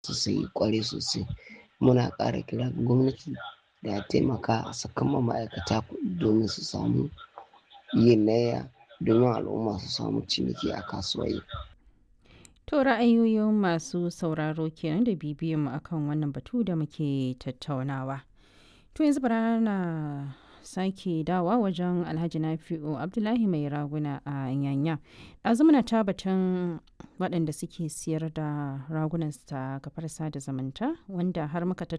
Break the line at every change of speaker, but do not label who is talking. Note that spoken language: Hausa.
sosai ƙwarai sosai. Muna ƙara kira ga gwamnati da a taimaka a saka ma ma'aikata kuɗi domin su samu yin layya domin al'umma su samu ciniki a kasuwanni.
To ra'ayoyin masu sauraro kenan da bibiyan mu akan wannan batu da muke tattaunawa. To yanzu bara na sake dawa wajen Alhaji Nafi'u Abdullahi mai raguna a Nyanya. Ɗazu muna ta batun waɗanda suke siyar da ragunan su ta kafar sada zumunta wanda har muka tattauna